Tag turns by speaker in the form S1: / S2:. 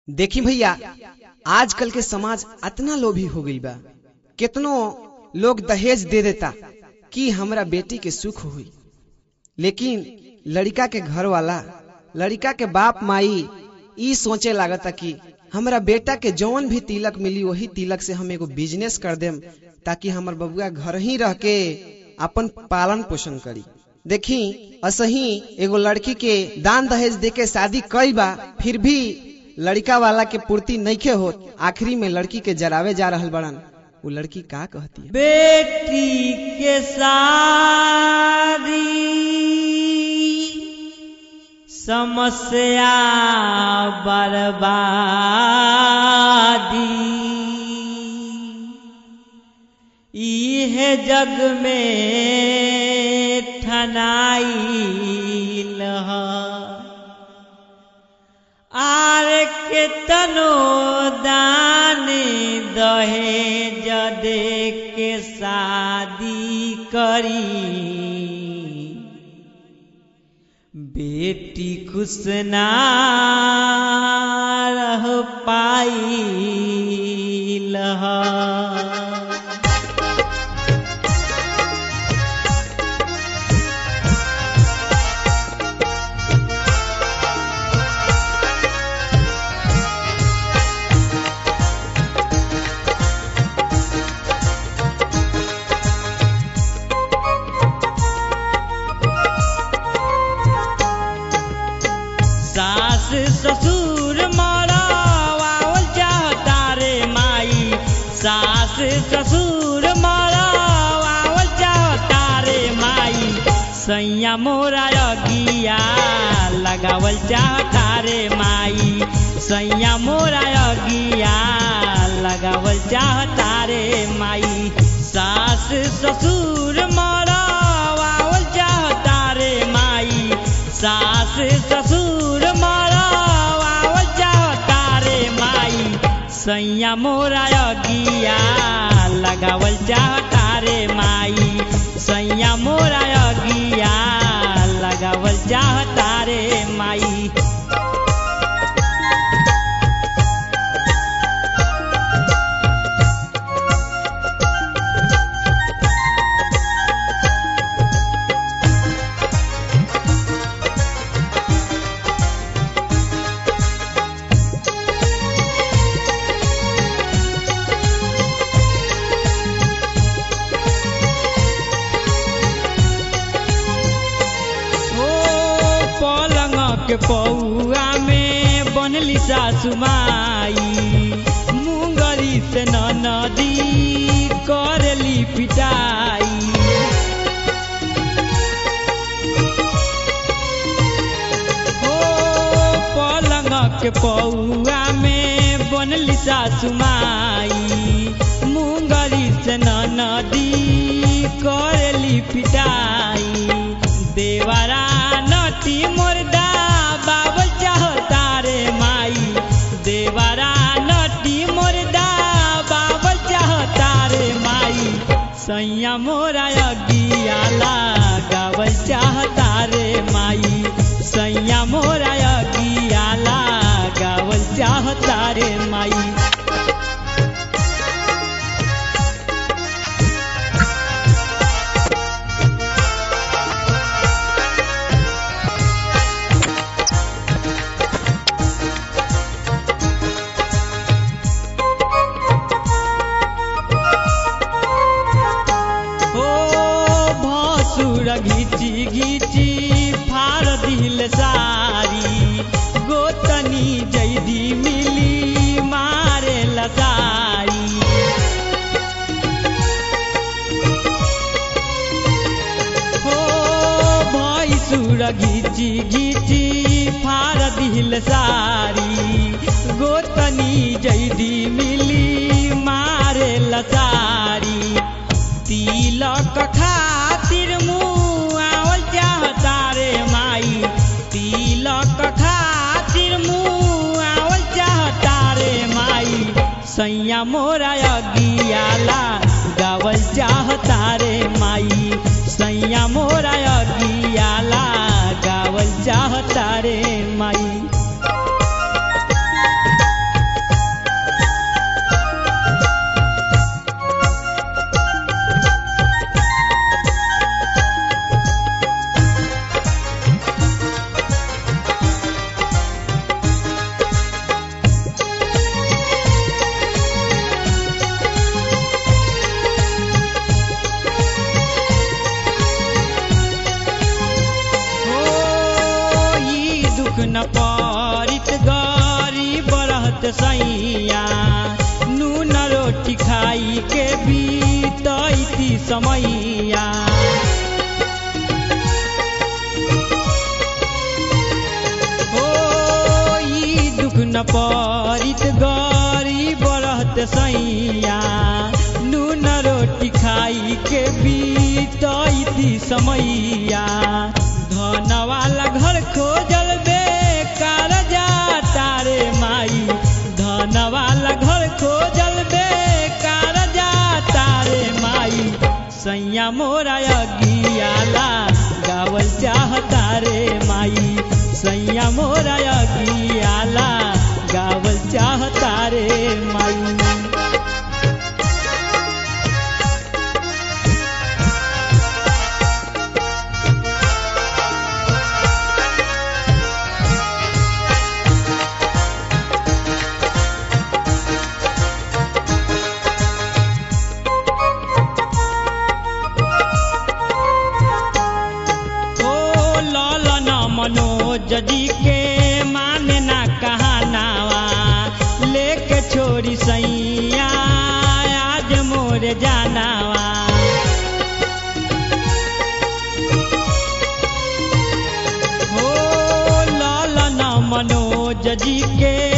S1: देखी भैया आजकल के समाज अतना लोभी हो गई बा कितनो लोग दहेज दे देता कि हमरा बेटी के सुख हुई लेकिन लड़का के घर वाला लड़का के बाप माई ई सोचे लागता कि हमरा बेटा के जौन भी तिलक मिली वही तिलक से हम एगो बिजनेस कर देम ताकि हमर बबुआ घर ही रह के अपन पालन पोषण करी देखी असही एगो लड़की के दान दहेज दे के शादी कई बा फिर भी लड़का वाला के पूर्ति नईखे होत आखिरी में लड़की के जरावे जा रहल बड़न वो लड़की का कहती है
S2: बेटी के शादी समस्या बर्बादी इहे जग में ठनाइल आर के तनो दान दहेज दे के शादी करी बेटी खुश ना रह पाइल सास ससुर मरावल चाहता रे माई सास ससुर मरावल चाहता रे माई सैया मोरा अगिया लगावल चाहता रे माई सैया मोरा अगिया लगावल चाहता रे माई सास ससुर मरावल चाहता रे माई सास ससुर मरावल चाहता रे माई सैया मोरा अगिया लगावल चाहता रे माई सैया मोरा अगिया लगावल चाहता रे माई ओ पलंग के पौआ में बनली सासु माई मुंगरी से न नदी करली पिटाई ओ पलंग के पौआ में बनली सासु माई मुंगरी से न नदी करली पिटाई देवरा नटी मुर्दा बाबल चाहता रे माई देवरा नटी मुर्दा बाबल चाहता रे माई सैया मोरा अगियाला गावल चाहता रे माई सैया मोरा अगियाला गावल चाहता रे माई ओ भसुर घिची घिची फार दिल सारी गोतनी जैदी मिली मारे लसारी हो भैसुर घिची घिची फार दिल सारी गोतनी जैदी मिली मारे लसारी तिलक खातिर मुआवल चाहता रे माई तिलक खातिर मुआवल चाहता रे माई सैया मोरा अगियाला गावल चाहता रे माई सैया मोरा अगियाला गावल चाहता रे माई सैया नून रोटी खाई के बीतैती समैया ओ ई दुख न परित गरीब रहत सैया नून रोटी खाई के बीतैती समैया धन वाला घर खोजल बेकार जाता रे माई धन वाला घर खोजल बेकार जाता रे माई सैया मोरा अगियाला गावल चाहता रे माई सैया मोरा अगियाला गावल चाहता रे माई ओ लालन मनोज जी के माने ना कहानावा लेके छोड़ी सैया आज मोर जानावा ओ लालन मनोज जी के